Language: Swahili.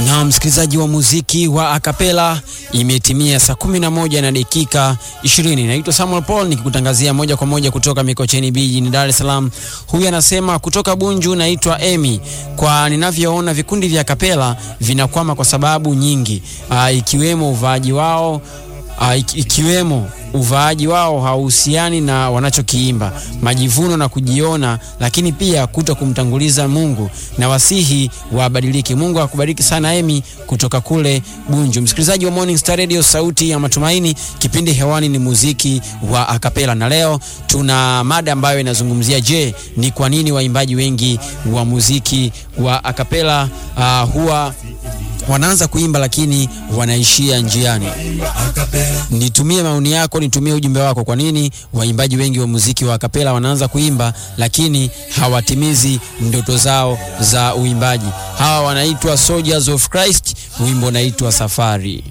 Na msikilizaji wa muziki wa akapela, imetimia saa kumi na moja na dakika ishirini. Naitwa Samuel Paul nikikutangazia moja kwa moja kutoka Mikocheni B jijini Dar es Salaam. Huyu anasema kutoka Bunju, naitwa Emi. Kwa ninavyoona vikundi vya akapela vinakwama kwa sababu nyingi, aa, ikiwemo uvaaji wao aa, ikiwemo uvaaji wao hauhusiani na wanachokiimba, majivuno na kujiona, lakini pia kuto kumtanguliza Mungu, na wasihi wabadilike. Mungu akubariki sana Emi kutoka kule Bunju. Msikilizaji wa Morning Star Radio, sauti ya matumaini, kipindi hewani ni muziki wa akapela, na leo tuna mada ambayo inazungumzia, je, ni kwa nini waimbaji wengi wa muziki wa akapela uh, huwa wanaanza kuimba lakini wanaishia njiani. Nitumie maoni yako, nitumie ujumbe wako. Kwa nini waimbaji wengi wa muziki wa akapela wanaanza kuimba lakini hawatimizi ndoto zao za uimbaji? Hawa wanaitwa Soldiers of Christ, wimbo unaitwa Safari.